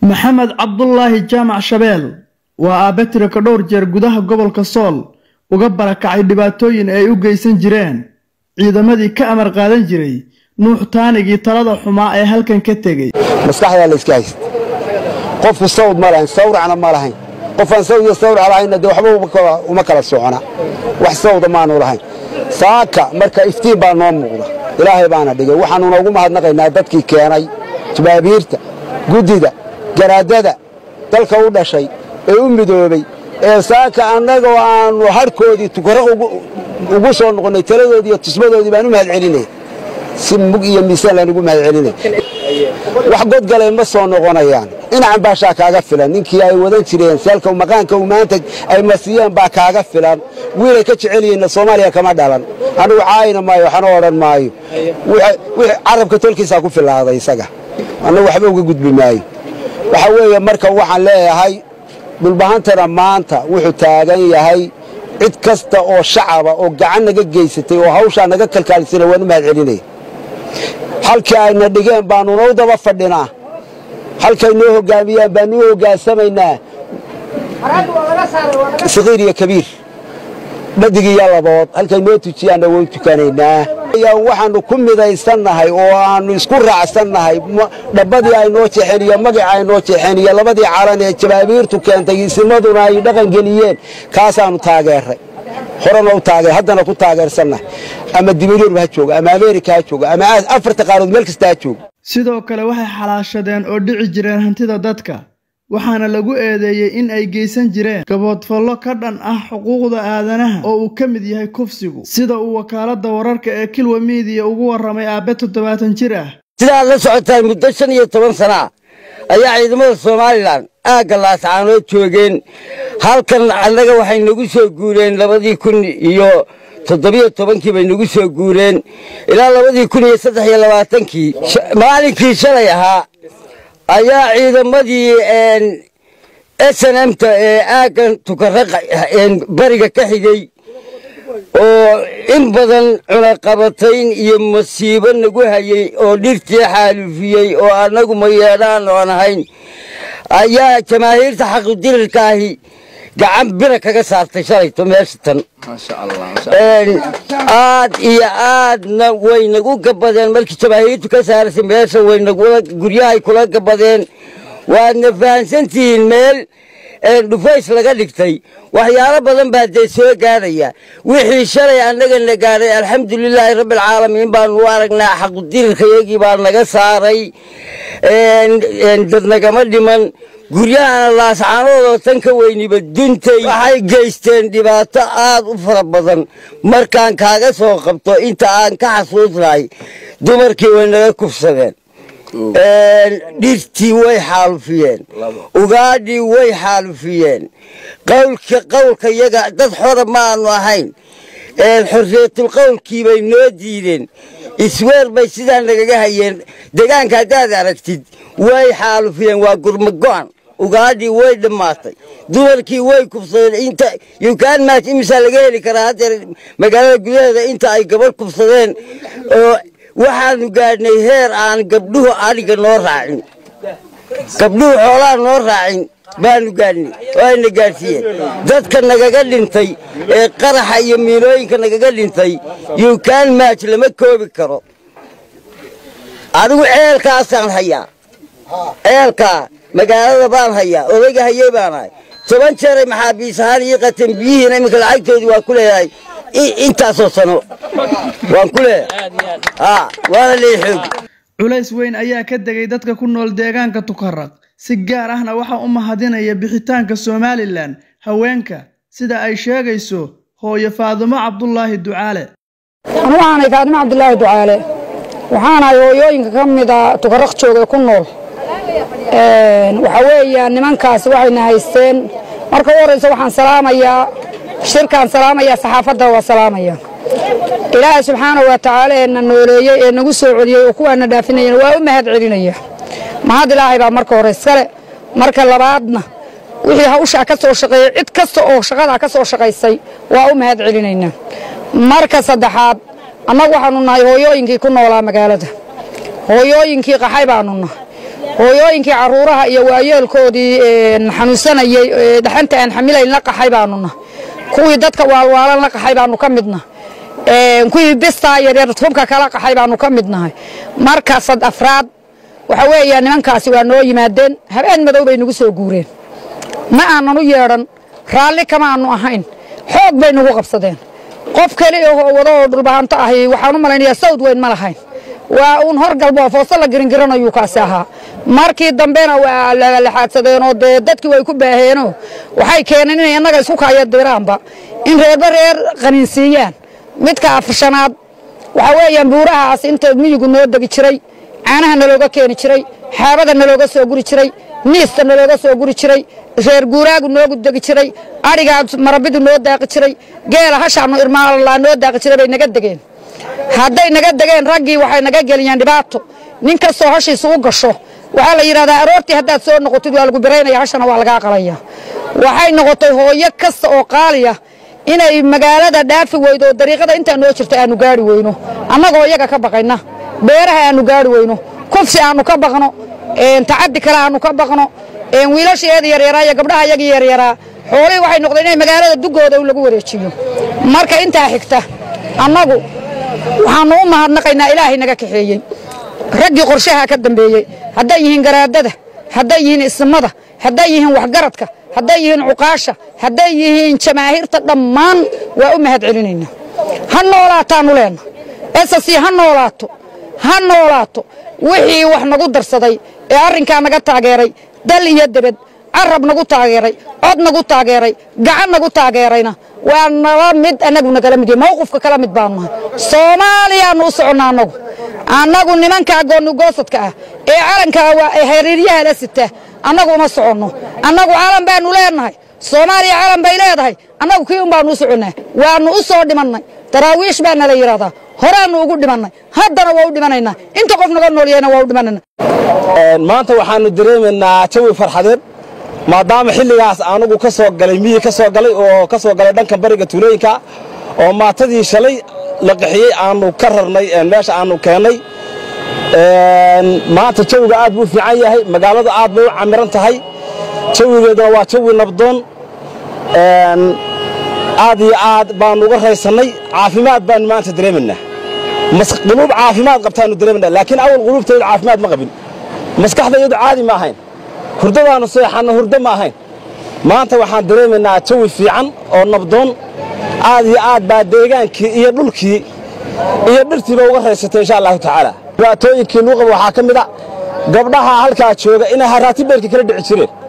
maxamed cabdulaahi jaamac shabeel waa aabe tirika dhowr jeer gudaha gobolka sool uga barakacay dhibaatooyin ay u geysan jireen ciidamadii ka amar qaadan jiray nuux taanigii talada xumaa ee halkan ka tegey maskaxdaa layska haysta qofku sawd ma lahayn sawracna ma lahayn qofaan sawd iyo sawrac lahaynna dee waxba uma kala socona wax sawda maanu lahayn saaka marka iftiin baa noo muuqda ilaahay baana dhigay waxaanuna ugu mahadnaqaynaa dadkii keenay jabaabiirta guddida garaadada dalka u dhashay ee u midoobay ee saaka annagoo aannu harhkoodii tukaro ugu soo noqonnay taladoodii iyo tusmadoodii baan u mahad celinaya si mug iyo miisaan laan ugu mahad celinaya wax godgalay ma soo noqonayaan dhinacan baashaa kaaga filan ninkii ay wadan jireen saalka maqaanka uu maanta ay masiyeen baa kaaga filan wiilay ka jecelyihiinna soomaaliya kama dhalan anugu caayina maayo waxana odhan maayo wixii carabka tolkiisaa ku filaaday isaga annagu waxba uga gudbi maayo waxaa weeye marka waxaan leeyahay dhulbahantana maanta wuxuu taagan yahay cid kasta oo shacaba oo gacan naga geysatay oo hawshaa naga kalkaalisana waan u mahad celinaya halkii ayna dhigeen baannuna u daba fadhinaa halkay noo hoggaamiyaan baannu u hoggaansamaynaa sakiir iyo kabiir dhadig iyo labood halkay noo tujiyaanna way tukanaynaa waxaannu ku midaysannahay oo aannu isku raacsannahay dhabbadii ay noo jeexeen iyo magacii ay noo jeexeen iyo labadii calan ee jabaabiirtu keentay isimaduna ay dhaqangeliyeen kaasaannu taageerray horena u taagee haddana ku taageersannahay ama dibilyurub ha jooga ama ameerika ha jooga ama afarta qaarood meel kasta ha jooga sidoo kale waxay xalaashadeen oo dhici jireen hantida dadka waxaana lagu eedeeyey in ay geysan jireen gaboodfallo ka dhan ah xuquuqda aadanaha oo uu ka mid yahay kufsigu sida uu wakaaladda wararka ee kilwa miidiya ugu warramay aabbe toddobaatan jir ah sidaad la socotaan muddo shan iyo toban sana ah ayaa ciidamada somalilan aagga laascaanood joogeen halkan annaga waxay nagu soo guureen labadii kun iyo toddobiyo tobankii bay nagu soo guureen ilaa labadii kun iyo saddex iyo labaatankii maalinkii shalay ahaa ayaa ciidamadii s n mta ee aaggan tukara bariga ka xigay oo in badan cunaqabatayn iyo masiibo nagu hayey oo dhirtii xaalufiyey oo annagu ma yeedhaan oon ahayn ayaa jamaahiirta xaqudirirka ahi gacan bira kaga saartay shalayto meesha tan aad iyo aadna way nagu gabadeen markii jamaahiirtu ka saarasay meesha waynaguryahay kula gabadeen waadna fahansantihiin meel dhufays laga dhigtay waxyaalo badan baa dee soo gaadhaya wixii shalay annagana gaadhay alxamdulilaahi rabbialcaalamiin baanu u aragnaa xaqudirirkayagii baa naga saaray dad nagama dhiman guryahana laascaanoodoo tan ka weyniba duntay waxay geysteen dhibaato aad u fara badan markaan kaaga soo qabto inta aan ka xasuusnahay dumarkii way naga kufsadeen dhirtii way xaalufiyeen ugaadhii way xaalufiyeen qawlka qawlka yaga dad xora ma aanu ahayn xorriyatul qawlkii bay noo diideen isweer bay sidaa nagaga hayeen degaanka haddaad aragtid way xaalufiyeen waa gurmago-an ugaadhii way dhammaatay dumarkii way kufsadeen inta yukaan maaj imisaa laga heli karaa haddeer magaalada gudaheeda inta ay gabadh kufsadeen oo waxaanu gaadhnay heer aan gabdhuhu adhiga noo raacin gabdhuhu xoolaha noo raacin baanu gaadhnay oo ayna gaadhsiiyeen dadka nagaga dhintay ee qaraxa iyo miinooyinka nagaga dhintay yukaan maaj lama koobi karo adigu ceelkaasaan hayaa ceelkaa magaalada baan hayaa odayga hayey baan ahay toban jeeray maxaabiis ahaan ii qateen biyihiina iminka lacagtoodii waa ku leeyahay intaasoo sano waan ku leeyahay waana lee xoog culays weyn ayaa ka degay dadka ku nool deegaanka tukaraq si gaar ahna waxaa u mahadinaya bixitaanka somalilan haweenka sida ay sheegayso hooyo faadumo cabdulaahi ducaale waxaanay faadimo cabdulaahi ducaale waxaanahay hooyooyinka ka mida tukaraq jooga ku nool waxaa weeyaan nimankaasi waxayna haysteen marka u horraysa waxaan salaamayaa shirkaan salaamayaa saxaafadda waa salaamaya ilaahay subxaana wa tacaala ee na nooleeyey ee nagu soo celiyey oo kuwaana dhaafinayana waa u mahad celinaya mahad ilaahay baa marka hore iskale marka labaadna wixii hawshaa ka soo shaqeeyey cid kasta oo shaqadaa ka soo shaqaysay waa u mahad celinaynaa marka saddexaad annagu waxaanu nahay hooyooyinkii ku noolaa magaalada hooyooyinkii qaxay baanu nahay hooyooyinkii carruuraha iyo waayeelkoodii xanuunsanayey dhaxanta aan xamilayn la qaxay baanu nahay kuwii dadka waalwaalan la qaxay baanu ka midnahay kuwii bistaa yaryar hubka kala qaxay baanu ka mid nahay marka sad afraad waxa weeya nimankaasi waa noo yimaadeen habeen madow bay nagu soo guureen ma aanan u yeedhan raalli kama aanu ahayn xoog bay nagu qabsadeen qof keli oo wado oo dhulbahanto ahi waxaan u malaynayaa sawd weyn ma lahayn waa uun horgalbo foosto la giringiranayuu kaasi ahaa markii dambena waa lalaxaadsadeenoo dee dadkii way ku baaheenoo waxay keeneen inay annaga isku kaya diraanba in reerba reer qaniinsiiyaan midka afshanaad waxaa weeyaan buurahaas inta miyigu noo degi jiray caanaha nalooga keeni jiray xaabada nalooga soo guri jiray niista nalooga soo guri jiray reer guuraagu noogu degi jiray adhigaa marabidu noo daaqi jiray geela hashaanu irmaalaa noo daaqi jiray bay naga degeen hadday naga degeen raggii waxay naga geliyeen dhibaato nin kastoo hashiisu u gasho waxaa la yidhahdaa aroortii haddaad soo noqotid waa lagu biraynaya hashana waa lagaa qalaya waxay noqotay hooyo kasta oo qaaliya inay magaalada dhaafi weydo oo dariiqada intaa noo jirta aanu gaari weyno annagoo iyaga ka baqayna beeraha aanu gaari weyno kufsi aanu ka baqno tacaddi kale aanu ka baqno wiilasheeda yaryaraa iyo gabdhaha iyagii yaryaraa xoolihii waxay noqdeen inay magaalada dugooda lagu wareejiyo marka intaa xigta annagu waxaannu u mahadnaqaynaa ilaahay naga kaxeeyey raggii qorshaha ka dambeeyey hadday yihiin garaadada hadday yihiin ismada hadday yihiin waxgaradka hadday yihiin cuqaasha hadday yihiin jamaahiirta dhammaan waa u mahad celinaynaa ha noolaataannu leenna esasi ha noolaato ha noolaato wixii wax nagu darsaday ee arrinkaa naga taageeray dal iyo debed carab nagu taageeray cod nagu taageeray gacan nagu taageerayna waa nala mid annagu nagala mid mawqifka kala mid baanu nahay soomaaliyaannu u soconnaa annagu annagu nimankaa goonnugoosadka ah ee calankaa waa xiriiryaha la sita annagu uma soconno annagu calan baannu leenahay soomaaliya calan bay leedahay annagu kii un baannu u soconnaa waannu u soo dhimannay daraawiish baana la yidhahdaa horaannu ugu dhimannay haddana waa u dhimanaynaa inta qof naga noolyahayna waa u dhimanayna maanta waxaannu dareemaynaa jawi farxadeed maadaama xilligaas anugu ka soo galay miyi ka soo galay oo ka soo galay dhanka bariga tuulooyinka oo maatadii shalay la qaxiyey aannu ka rarnay meesha aannu keennay maanta jawiga aad buu u fiican yahay magaaladu aad bay u camiran tahay jawigeeduna waa jawi nabdoon aad iyo aad baannu uga raysannay caafimaad baannu maanta dareemaynaa quluub caafimaad qabtaannu dareemaynaa laakiin awal quluubtaydu caafimaad ma qabin maskaxdayadu caadi ma ahayn hurdadaannu seexanno hurdo ma ahayn maanta waxaan dareemaynaa jawi fiican oo nabdoon aad iyo aad baa deegaankii iyo dhulkii iyo dhirtiiba uga raysatay insha allahu tacaala dhibaatooyinkii lagu qabo waxaa ka mid a gabdhaha halkaa jooga inay haraati beerka kala dhici jireen